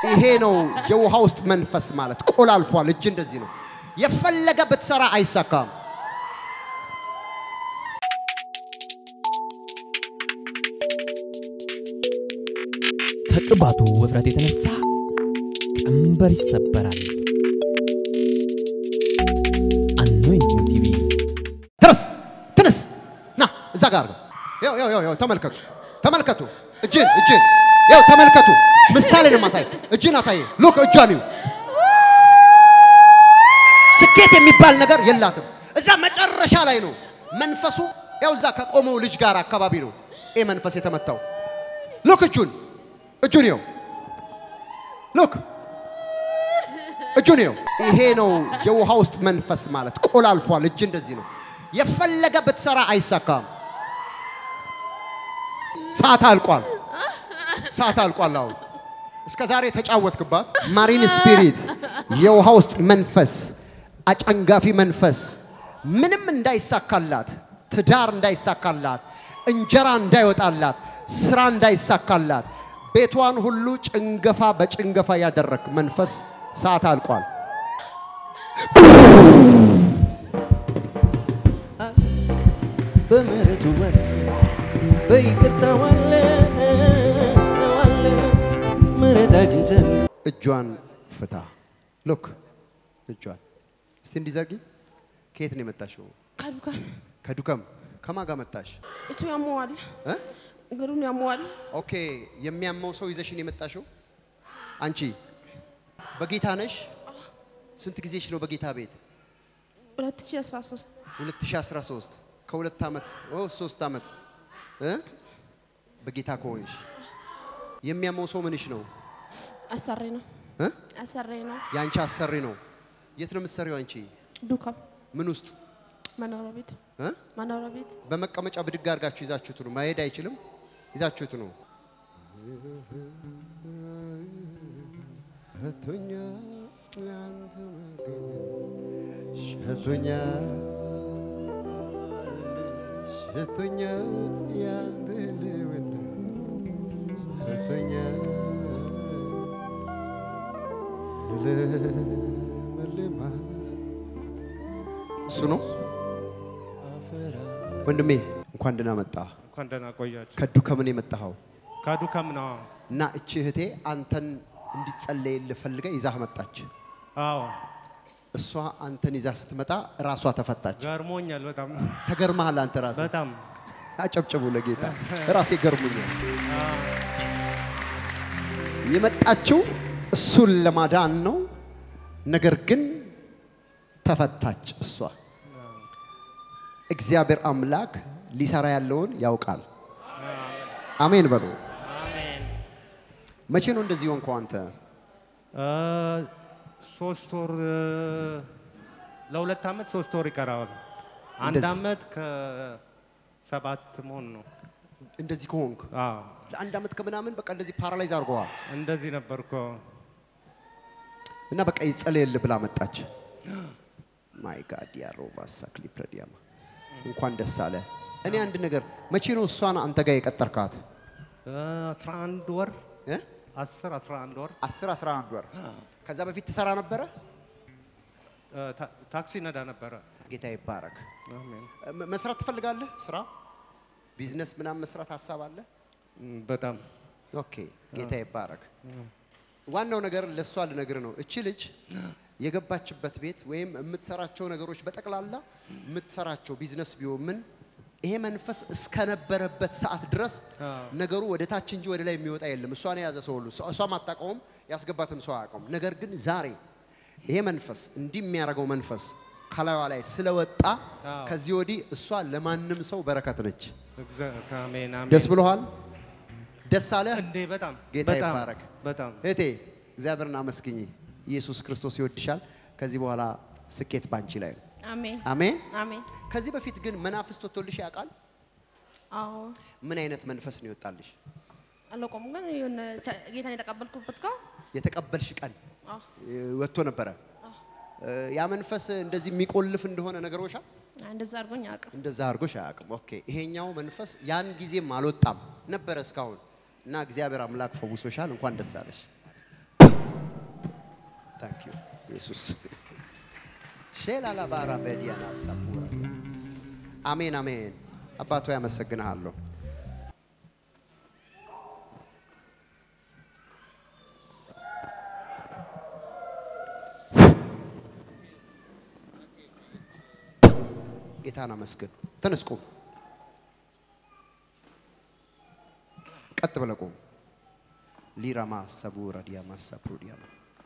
ይሄ ነው የውሃ ውስጥ መንፈስ ማለት። ቆላልፏል። እጅ እንደዚህ ነው። የፈለገ ብትሰራ አይሳካም። ከቅባቱ ውፍረት የተነሳ ቀንበር ይሰበራል። አኖይንቲንግ ቲቪ ትርስ ትንስ ና እዛ ጋር ነው። ያው ያው ያው ያው ተመልከቱ ተመልከቱ። እጅን እጅን ያው ተመልከቱ። ምሳሌ ነው ማሳይ። እጅን አሳየ። ሉክ እጇን እዩ። ስኬት የሚባል ነገር የላትም። እዛ መጨረሻ ላይ ነው መንፈሱ። ያው እዛ ከቆመው ልጅ ጋር አካባቢ ነው ይህ መንፈስ የተመታው። ሉክ እጁን እጁን ይው ሉክ እጁን ይው። ይሄ ነው የውሃ ውስጥ መንፈስ ማለት። ቆላልፏል። እጅ እንደዚህ ነው። የፈለገ ብትሰራ አይሳካም። ሰዓት አልቋል። ሰዓት አልቋል። አሁን እስከ ዛሬ የተጫወትክባት ማሪን ስፒሪት፣ የውሃ ውስጥ መንፈስ፣ አጨንጋፊ መንፈስ ምንም እንዳይሳካላት፣ ትዳር እንዳይሳካላት፣ እንጀራ እንዳይወጣላት፣ ስራ እንዳይሳካላት፣ ቤቷን ሁሉ ጭንገፋ በጭንገፋ ያደረግ መንፈስ ሰዓት አልቋል። በምሕረቱ ወር በይቅርታው አለ አለ ምሕረት አግኝተን እጇን ፍታ። ሉክ እጇን እስቲ እንዲዘርጊ። ከየት ነው የመጣሽው? ከዱካ ከዱከም ከማን ጋር መጣሽ? እሱ ያመዋል፣ እ? እግሩን ያመዋል። ኦኬ የሚያመው ሰው ይዘሽን የመጣሽው አንቺ በጌታ ነሽ? ስንት ጊዜሽ ነው በጌታ ቤት? 2013 2013 ከሁለት ዓመት ኦ ሶስት ዓመት እ? በጌታ ከሆንሽ የሚያመው ሰው ምንሽ ነው? አሰሬ ነው እ? አሰሬ ነው። የአንቺ አሰሪ ነው። የት ነው የምትሰሪው አንቺ? ዱካም ምን ውስጥ መኖሪያ ቤት እ? መኖሪያ ቤት በመቀመጫ ብድግ አድርጋችሁ ይዛችሁት ነው። ማሄድ አይችልም። ይዛችሁት ነው። ሸቶኛ ያንተ መገኘት ሸቶኛ ሸቶኛ ያንተ ልውና ሸቶኛ ልለመልማ እሱ ነው ወንድሜ እንኳን ደህና መጣ። እንኳን ደህና ቆያችሁ። ከዱ ከምን የመጣኸው? ከዱከም ነው። እና እቺ እህቴ አንተን እንዲጸለይልህ ፈልጋ ይዛህ መጣች። አዎ እሷ አንተን ይዛ ስትመጣ ራሷ ተፈታች። ገርሞኛል በጣም ተገርመሃል አንተ ራስህ። በጣም አጨብጭቡ ለጌታ። ራሴ ገርሞኛል። የመጣችው እሱን ለማዳን ነው። ነገር ግን ተፈታች እሷ። እግዚአብሔር አምላክ ሊሰራ ያለውን ያውቃል። አሜን በሉ። አሜን። መቼ ነው እንደዚህ ሆንከው አንተ? እ፣ ሶስት ወር እ፣ ለሁለት ዓመት ሶስት ወር ይቀራዋል። አንድ እንደዚህ። ዓመት ከሰባት መሆን ነው። እንደዚህ ከሆንክ አዎ ለአንድ ዓመት ከምናምን በቃ እንደዚህ ፓራላይዝ አድርገዋል እንደዚህ ነበርኩ። እና በቃ ይጸለይልህ ብላ መጣች። ማይ ጋድ ያሮባ ሳክሊ ፕረዲያማ እንኳን ደስ አለ። እኔ አንድ ነገር መቼ ነው እሷን አንተ ጋር የቀጠርካት? እ፣ 11 ወር እ? 10 11 ወር 10 11 ወር። ከዛ በፊት ትሰራ ነበረ? እ፣ ታ- ታክሲ ነዳ ነበረ። ጌታ ይባረክ። አሜን። ም- መስራት ትፈልጋለህ? ስራ ቢዝነስ ምናምን መስራት ሀሳብ አለ? እም፣ በጣም ኦኬ ጌታ ይባረክ። ዋናው ነገር ለእሷ ልነግር ነው። እቺ ልጅ የገባችበት ቤት ወይም የምትሰራቸው ነገሮች በጠቅላላ የምትሰራቸው ቢዝነስ ቢሆን ምን ይሄ መንፈስ እስከነበረበት ሰዓት ድረስ ነገሩ ወደ ታች እንጂ ወደ ላይ የሚወጣ የለም። እሷን የያዘ ሰው ሁሉ እሷም አታውቀውም፣ ያስገባትም ሰው አያውቀውም። ነገር ግን ዛሬ ይሄ መንፈስ እንዲህ የሚያደርገው መንፈስ ከላይዋ ላይ ስለወጣ አዎ። ከዚህ ወዲህ እሷ ለማንም ሰው በረከት ነች። እግዚአ- አሜን አሜን። ደስ ብሎሃል? ደስ አለ? እንዴ በጣም ጌታ በጣም ይባረክ። በጣም እህቴ እግዚአብሔርን አመስግኝ። ኢየሱስ ክርስቶስ ይወድሻል። ከዚህ በኋላ ስኬት ባንቺ ላይ ነው። አሜን አሜን። አሜን። ከዚህ በፊት ግን መናፍስት ወጥቶልሽ ያውቃል? አዎ ምን አይነት መንፈስ ነው ይወጣልሽ? አላውቀውም፣ ግን የሆነ ቻ- ጌታን የተቀበልኩበት ጋር የተቀበልሽ ቀን አዎ እ፣ ወጥቶ ነበረ። እ፣ ያ መንፈስ እንደዚህ የሚቆልፍ እንደሆነ ነገሮሻል? እንደዛ አድርጎኝ አያውቅም። እንደዛ አድርጎሽ አያውቅም። ኦኬ። ይሄኛው መንፈስ ያን ጊዜም አልወጣም ነበረ እስካሁን እና እግዚአብሔር አምላክ ፈውሶሻል። እንኳን ደስ አለሽ። ታንክ ዩ ኢየሱስ ሼላላ ባራ በዲያና ሳፑራ አሜን አሜን። አባቶ ያመሰግንሃለሁ። ጌታን አመስግን። ተነስ ቁም። ቀጥ ብለህ ቁም። ሊራማ ሰቡራ ዲያማ ሰፕሩ ዲያማ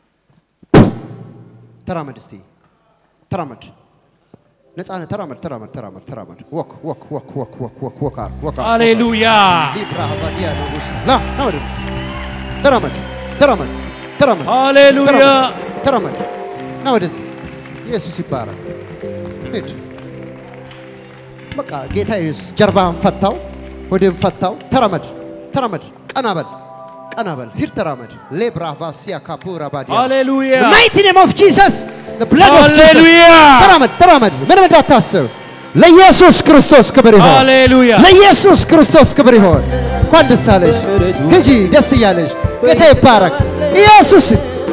ተራመድ እስቲ ተራመድ። ነፃነህ ተራመድ ተራመድ ተራመድ ተራመድ። ወክ ወክ ወክ ወክ ወክ ወክ ወክ አድርግ ወክ አድርግ። ሃሌሉያ ሊብራ ባዲያ ንጉስ ና ና ወደ ተራመድ ተራመድ ተራመድ ሃሌሉያ ተራመድ ና ወደዚህ ኢየሱስ ይባረክ ሂድ በቃ ጌታ ኢየሱስ ጀርባህን ፈታው ሆድህን ፈታው ተራመድ ተራመድ ቀና በል ቀና በል ሂድ ተራመድ ሌብራ ቫሲያ ካፑራ ባዲያ ሃሌሉያ mighty name of Jesus the blood of Jesus ሃሌሉያ ተራመድ ተራመድ ምንም እንዳታስብ ለኢየሱስ ክርስቶስ ክብር ይሆን ሃሌሉያ ለኢየሱስ ክርስቶስ ክብር ይሆን። እንኳን ደስ አለሽ፣ ሂጂ ደስ እያለሽ፣ ጌታ ይባረክ። ኢየሱስ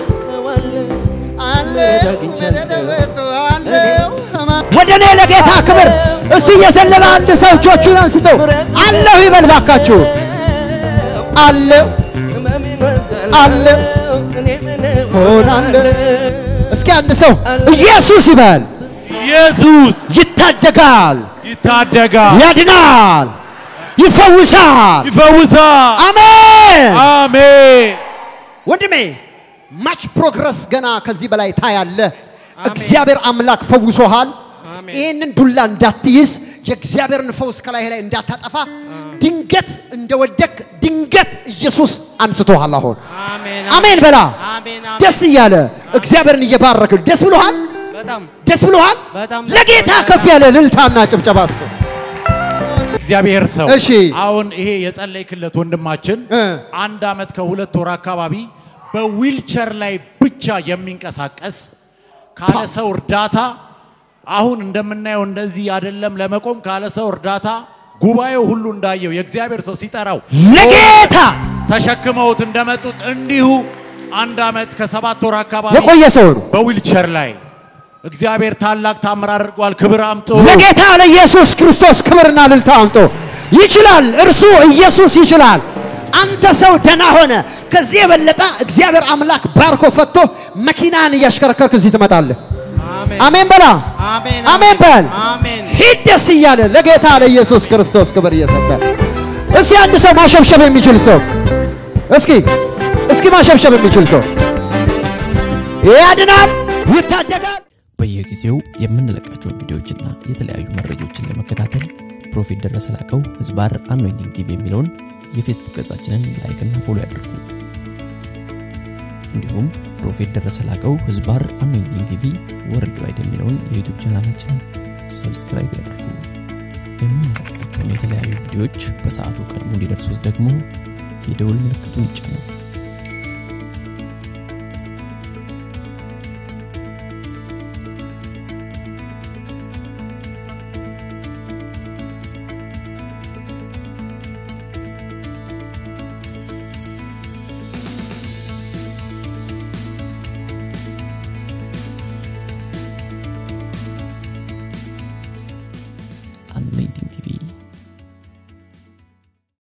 ወደ እኔ ለጌታ ክብር እስቲ እየዘለለ አንድ ሰው እጆቹን አንስቶ አለሁ ይበል ባካችሁ። አለሁ አለሁ ሆናለሁ። እስኪ አንድ ሰው ኢየሱስ ይበል። ኢየሱስ ይታደጋል፣ ይታደጋል፣ ያድናል፣ ይፈውሳል። ይፈውሳል። አሜን። አሜን። ወንድሜ ማች ፕሮግረስ ገና ከዚህ በላይ ታያለ። እግዚአብሔር አምላክ ፈውሶሃል። አሜን። ይህንን ዱላ እንዳትይዝ፣ የእግዚአብሔርን ፈውስ ከላይ ላይ እንዳታጠፋ፣ ድንገት እንደወደክ ድንገት ኢየሱስ አንስቶሃል። አሁን አሜን አሜን በላ። አሜን ደስ እያለ እግዚአብሔርን እየባረክ ደስ ብሎሃል። በጣም ደስ ብሎሃል። በጣም ለጌታ ከፍ ያለ ልልታና ጭብጨባ ስጡ። እግዚአብሔር ሰው እሺ። አሁን ይሄ የጸለይክለት ወንድማችን እ። አንድ አመት ከሁለት ወር አካባቢ በዊልቸር ላይ ብቻ የሚንቀሳቀስ ካለ ሰው እርዳታ አሁን እንደምናየው እንደዚህ አይደለም ለመቆም ካለ ሰው እርዳታ ጉባኤው ሁሉ እንዳየው የእግዚአብሔር ሰው ሲጠራው ለጌታ ተሸክመውት እንደመጡት እንዲሁ አንድ አመት ከሰባት ወር አካባቢ የቆየ ሰው ነው። በዊልቸር ላይ እግዚአብሔር ታላቅ ታምር አድርጓል። ክብር አምጦ ለጌታ ለኢየሱስ ክርስቶስ ክብርና ልልታ አምጦ ይችላል። እርሱ ኢየሱስ ይችላል። አንተ ሰው ደና ሆነ። ከዚህ የበለጠ እግዚአብሔር አምላክ ባርኮ ፈቶ መኪናን እያሽከረከርክ እዚህ ትመጣለህ። አሜን አሜን በላ አሜን አሜን በል። አሜን ሂድ ደስ እያለ ለጌታ ለኢየሱስ ክርስቶስ ክብር እየሰጠ እስኪ አንድ ሰው ማሸብሸብ የሚችል ሰው እስኪ እስኪ ማሸብሸብ የሚችል ሰው ያድናል፣ ይታደጋል። በየጊዜው የምንለቃቸውን ቪዲዮዎችና የተለያዩ መረጃዎችን ለመከታተል ፕሮፌት ደረሰ ላቀው ህዝባር አኖይንቲንግ ቲቪ የሚለውን የፌስቡክ ገጻችንን ላይክና ፎሎ ያድርጉ። እንዲሁም ፕሮፌት ደረሰ ላቀው ህዝባር አኖይንቲንግ ቲቪ ወርልድ ዋይድ የሚለውን የዩቱብ ቻናላችንን ሰብስክራይብ ያድርጉ። የምንለቃቸውን የተለያዩ ቪዲዮዎች በሰዓቱ ቀድሞ እንዲደርሱት ደግሞ የደውል ምልክቱን ይጫኑ።